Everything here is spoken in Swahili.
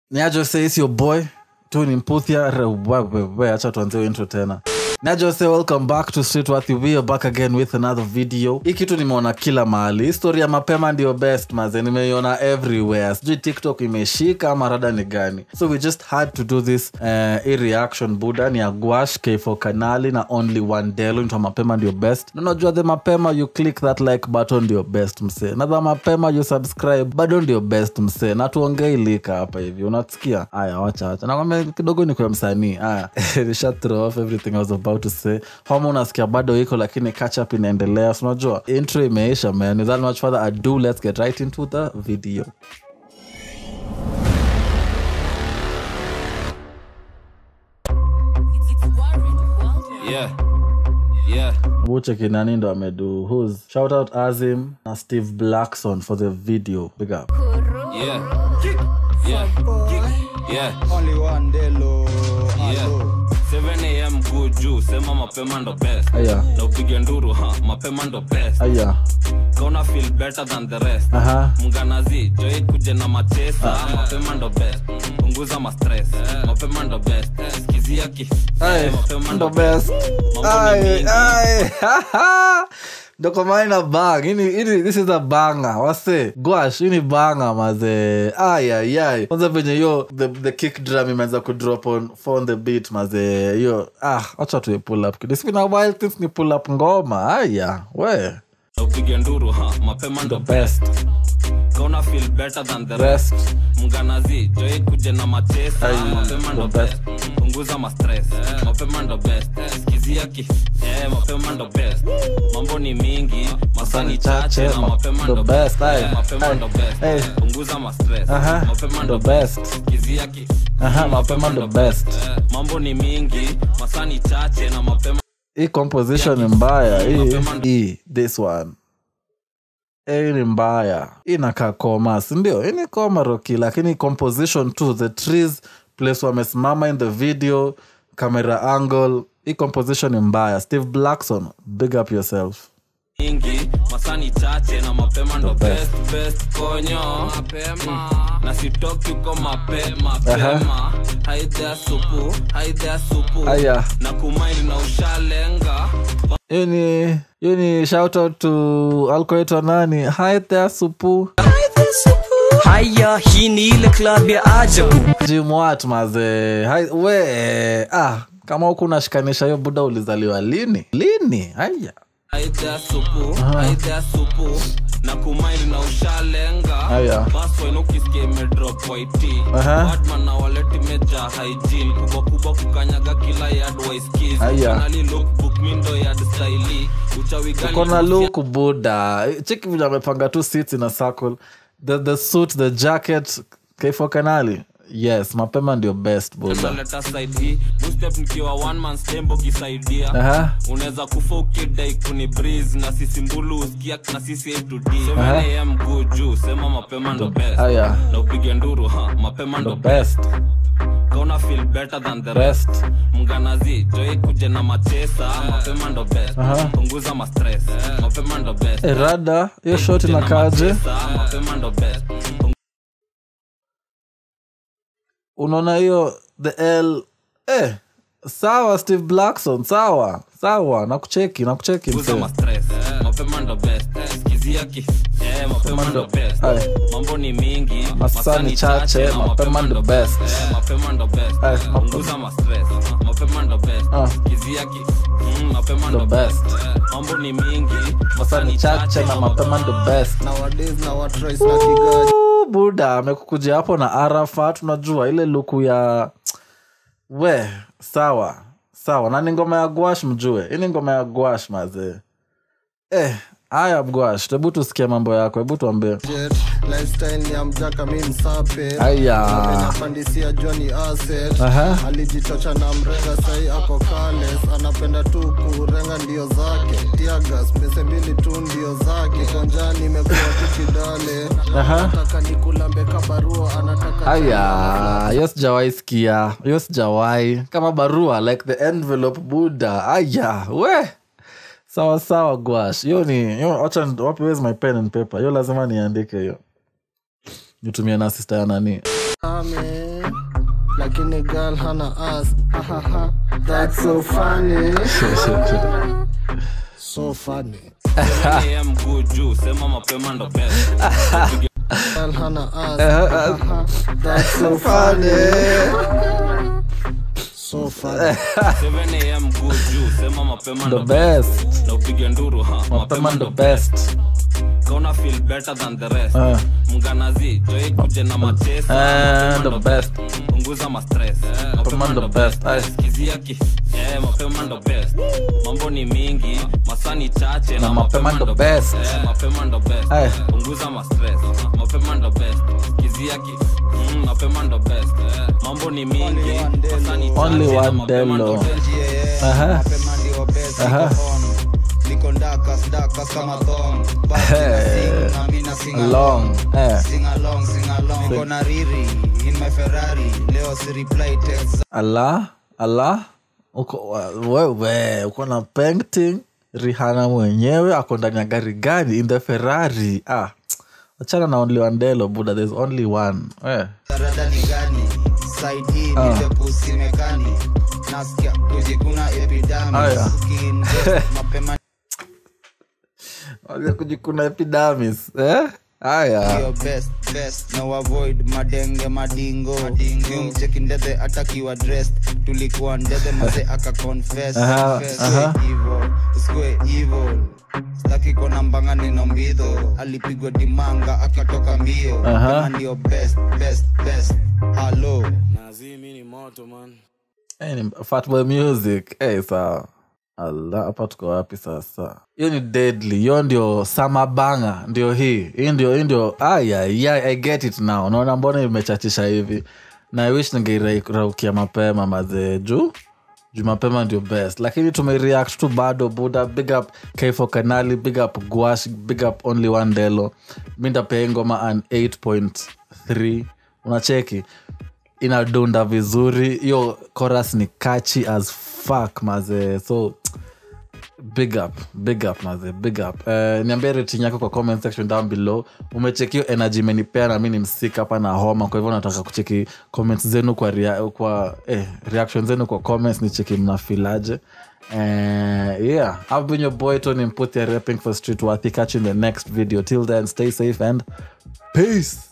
niajo is your boy tu ni mputhia rewewewe acha tuanzie intro tena najo say welcome back to streetworthy we are back again with another video hii kitu nimeona kila mahali histori ya mapema ndio best maze nimeiona everywhere sijui tiktok imeshika ama rada ni gani so we just had to do this uh, hii reaction buda ni ya gwash k4 kanali na only one delo nitwa mapema ndio best na unajua the mapema you click that like button ndio best msee na the mapema you subscribe bado ndio best msee na tuongei lika hapa hivi unasikia aya wacha wacha nakwambia kidogo ni kwa msanii aya nisha throw off everything i was about to say homa unasikia bado iko lakini catch up inaendelea so unajua intro imeisha man without much further ado let's get right into the video Yeah. Yeah. buche kinani ndo amedu whos shout out azim na steve blackson for the video big up Yeah. Yeah. Yeah. Only one Delo. Yeah. Hello. 7 am kuu juu sema mapema ndo best aya na upige nduru ha mapema ndo best aya kauna feel better than the rest aha mnganazi joi kuje na machesa mapema ndo best punguza mastress mapema ndo best skizia ki Aye, Eh, mapema ndo ndo best. Mambo ni mingi. ndokomaina bang ini, ini, this is a banga wase gwash ini banga maze ayayay kwanza venye hiyo the, the kick drum imeanza kudrop on on the beat maze hiyo ah wacha tuwe pull up kidogo. It's been a while since ni pull up ngoma aya we na upige nduru ha mapema ndo best best kauna feel better than the rest rest mnganazi joi kuje na machesa Aye, mapema ndo the best punguza mastress mapema ndo best skizia ki eh, mapema ndo best mambo ni mingi masani chache na mapema ndo ndo best, best aye, Eh, mapema aye, ndo best aye. punguza mastress Aha, mapema ndo ndo best. best skizia ki Aha, mapema ndo best. Eh, mambo ni mingi masani chache na mapema hii composition ni mbaya hii hii this one hii ni mbaya hii inakaa koma sindio hii ni koma roki lakini composition tu the trees place wamesimama in the video camera angle hii composition ni mbaya steve blackson big up yourself mingi masani chache na mapema ndo best. best best konyo mapema na sitoki uko mape mapema haidhea supu haidhea supu aya na kumaili na ushalenga hiyo ni hiyo ni shout out to alkoitwa nani hi there supu haya hii ni ile klab ya ajabu jimwat maze Hi, we ah kama huku unashikanisha hiyo buda ulizaliwa lini lini haya haidhea supu haidhea supu na kumaili na ushalenga Aya. baswain ukisikia imedrop waiti Aha. badman na waleti meja hygiene kubwa kubwa kukanyaga kila yard waiskis Aya. kanali lookbook mindo yard staili uchawi gani kona luku buda chiki vile amepanga tu seats in a circle the, the suit the jacket kaifo kanali yes mapema ndio best buda naleta side hii boostep nikiwa one man stembo kisaidia Aha. unaweza kufa ukidai kuni breeze na sisi mbulu usikia na sisi a to d Aha. 7 am go juu sema mapema ndo best aya na upige nduru ha mapema ndo the best best kauna feel better than the rest best mnganazi joi kuje na machesa mapema ndo best Aha. punguza mastress mapema ndo best Eh, rada hiyo shot Kuje na inakaje machesa, mapema ndo best unaona hiyo the l eh, sawa steve blackson sawa sawa nakucheki nakucheki punguza msee mastress mapema ndo best skizia ki eh, mapema ndo best Aye. mambo ni mingi Masani chache, na mapema ndo best. Eh, mapema ndo best Aye, mapema. punguza mastress mapema ndo best Ah. skizia ki mm, mapema ndo The best best. Eh, mambo ni mingi masani chache na mapema ndo best Nowadays na what rice na kigaji. Ooh, buda amekukuja hapo na arafat unajua ile luku ya we sawa sawa na ni ngoma ya gwash mjue hii ni ngoma ya gwash mazee eh, haya gwash hebu tusikie mambo yako hebu tuambie Jet, lifestyle ni ya mjaka mi msape Aya. amenyapandisia joni asset Aha. alijichocha na mrenga sai ako kales anapenda tu kurenga ndio zake tiagas pese mbili tu ndio zake konjani imekuwa tu kidale Aha. anataka nikulambe kabarua anataka aya hiyo sijawai sikia hiyo sijawai kama barua like the envelope buda aya we sawa sawa gwash hiyo ni hiyo wacha wapi where's my pen and paper hiyo lazima niandike hiyo nitumie na sista ya nani Ame, lakini girl hana ass Ahaha, that's so funny so funny 7 am good juu sema mapema ndo best girl hana ass Ahaha, that's so funny so funny 7 am good juu sema mapema the ndo best best na upige nduru ha mapema ndo best kauna feel better than the rest Ah. mnganazi joi kuje na matesa Eh, Mapema the ndo best. punguza mastress mapema ndo ndo best. best Aye. skizia ki eh, mapema ndo best mambo ni mingi masani chache na mapema ndo best. Eh, mapema ndo best Aye. punguza mastress mapema ndo best skizia ki mm, mapema ndo best Eh, mambo ni mingi masani Only chache na one mapema ndo Delo. best Aha. Aha. long eh. kona riri in my ferrari leo si reply text ala ala uko wewe uko na painting rihana mwenyewe ako ndani ya gari gani in the ferrari ah achana na only one delo buda there's only one eh. rada ni gani side hii ni depusi mekani nasikia kujikuna epidamis Aya. Skin, mapema Wacha kujikuna epidamis eh? haya ndio best best no avoid madenge madingo mcheki ndethe atakiwa dressed tulikuwa ndethe maze aka confess Aha, Confess. aha. Evil, usikue evil staki kona mbanga neno mbidho alipigwa dimanga akatoka mbio Aha. Kama ndio best best best halo Eh, ni fatboy music eh, sawa ala hapa tuko wapi sasa hiyo ni deadly hiyo ndio samabanga ndio hii hii ndio hii ndio ayaya i get it now unaona mbona imechachisha hivi na i wish ningeiraukia mapema mazee juu juu mapema ndio best lakini tumereact tu bado buda big up kfo kanali big up guash big up only one delo mi ndapea ngoma an 8.3 unacheki inadunda vizuri hiyo chorus ni catchy as fuck mazee so big up big up maze big up uh, niambie rating yako kwa comment section down below umechekio energy imenipea na mi ni msika hapa na homa kwa hivyo nataka kucheki comments zenu kwa, rea, kwa eh, reaction zenu kwa comments ni cheki mnafilaje uh, yeah i've been your boy tony mputhia rapping for street worthy catch you in the next video till then stay safe and peace